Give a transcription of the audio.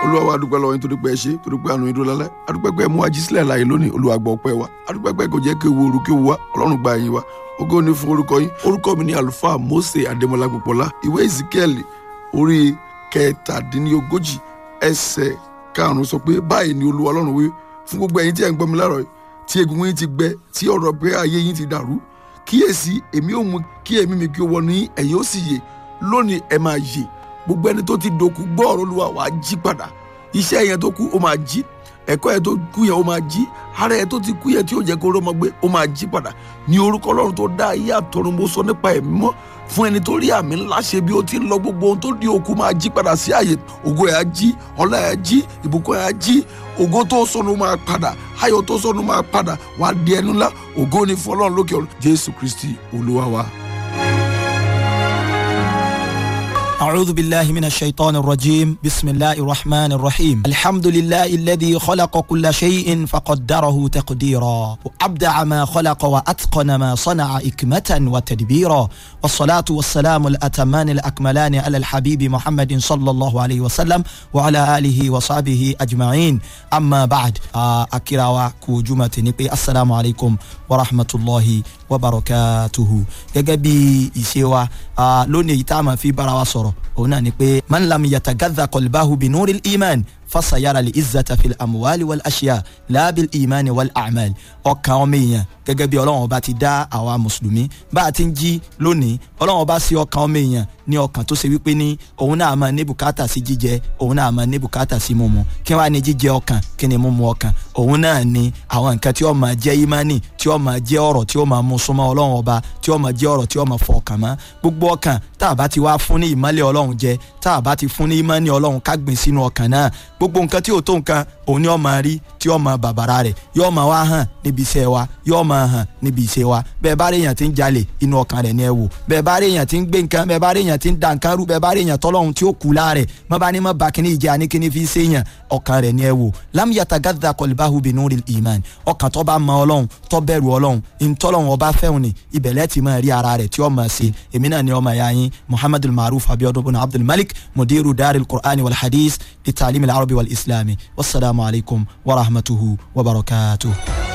olúwa wa adúpẹ́ lọ́wọ́ yín torí pé ẹ ṣe torí pé àánú yín dúró lálẹ́ adúpẹ́ pé ẹ mú ají sílẹ̀ láàyè lónìí olúwa gbọ́ ọpẹ́ wa adúpẹ́ pé kò jẹ́ kí ewu oru kí ewu wa ọlọ́run gba ẹ̀yìn wa ògo ni fún orúkọ yín orúkọ mi ni àlùfáà Mósè Adémọ́lá Pópóọlá ìwé Ezekiel orí kẹtàdínlógójì ẹsẹ̀ karùnún sọ pé báyìí ni olúwa ọlọ́run wí fún gbogbo ẹ̀yin tí ẹ ń gbọ́ mi láàárọ̀ yìí tí egungun yín ti gbẹ tí ọ̀rọ̀ pé ayé yín ti dàrú kíyèsí èmi ò mú kí ẹ̀mí mi kí ó wọ ní ẹ̀yin ó sì yè lónìí ẹ máa yè gbogbo ẹni tó ti dòkú gbọ́ ọ̀rọ̀ olúwa wàá jí padà iṣẹ́ yẹn tó kú ó máa jí ẹ̀kọ́ yẹn tó kú yẹn ó máa jí ara yẹn tó ti kú yẹn tí ó jẹ́ kó rọ́mọ gbé ó máa jí padà ní orúkọ ọlọ́run tó dá ayé àtọ̀run mo sọ nípa ẹ̀mí mọ́ fún ẹni tó rí àmì ńlá ṣe bí ó ti ń lọ gbogbo ohun tó di òkú máa jí padà sí àyè ògo ẹ̀ á jí ọlá ẹ̀ á jí ìbùkún ẹ̀ á jí ògo tó sọnù máa padà ayọ̀ tó sọnù máa padà wàá di ẹnu ńlá ògo ni fún ọlọ́run lókè ọ̀run jésù kristi olúwa wa. أعوذ بالله من الشيطان الرجيم بسم الله الرحمن الرحيم الحمد لله الذي خلق كل شيء فقدره تقديرا وأبدع ما خلق وأتقن ما صنع إكمة وتدبيرا والصلاة والسلام الأتمان الأكملان على الحبيب محمد صلى الله عليه وسلم وعلى آله وصحبه أجمعين أما بعد أكرا كوجمة نبي السلام عليكم ورحمة الله وبركاته يجبي إسيوا لوني تاما في براوسر òun náà ni pé man lam yatagadha qalbahu bi nuril iman fasayara li izzata fil amuwali wal aṣiya laabil imani wal amal ọkàn ọmọ èèyàn gẹ́gẹ́ bí ọlọ́run ọba ti dá àwa mùsùlùmí bá a ti ń jí lónìí ọlọ́run ọba sí ọkàn ọmọ èèyàn ní ọkàn tó ṣe wípé ní òun náà máa ní bùkátà sí jíjẹ òun náà máa ní bùkátà sí mímu kí wàá ní jíjẹ ọkàn kí ni mímu ọkàn òun náà ni àwọn nǹkan tí ó máa jẹ́ imani tí ó máa jẹ́ ọ̀rọ̀ tí ó máa mú súnmọ́ ọlọ́run ọba tí ó máa jẹ́ ọ̀rọ̀ tí ó máa fọ ọkàn mọ́ gbogbo ọkàn tá a bá ti wá fún ní ìmọ́lẹ̀ ọlọ́run jẹ tá a bá ti fún ní imani ọlọ́run ká gbìn sínú ọkàn náà gbogbo nǹkan tí ò tó nǹkan òun ni ó máa rí tí ó máa bàbàrà rẹ̀ yóò máa wá hàn níbi iṣẹ́ wa yóò máa hàn níbi iṣẹ́ wa bẹ́ẹ̀ bá rí èèyàn tí ń jalè inú ọkàn rẹ̀ ni ẹ wò bẹ́ẹ̀ bá rí èèyàn tí ń gbé nǹkan bẹ́ẹ̀ bá rí èèyàn tí ń da nǹkan rú bẹ́ẹ̀ bá rí èèyàn tọ́lọ́hun tí ó kú láàrẹ̀ má bá ní má ba kíní ìjà ní kíní fi ṣe èèyàn ọkàn rẹ̀ ni ẹ wò lam yatagadda qalbahu binuril iman ọkàn tó bá mọ ọlọ́run tó bẹ̀rù ọlọ́run ìtọ́lọ́run ọba fẹ́hùn ni ibẹ̀lẹ́ ti máa rí ara rẹ̀ tí ó máa ṣe èmi náà ni ọmọ ẹ̀yà yín muhammadul maruf abiodun bin abdul malik mudiru daril qur'ani wal hadith li ta'lim al arabi wal islami wasalaamu alaykum wa rahmatuhu wa barakatuhu.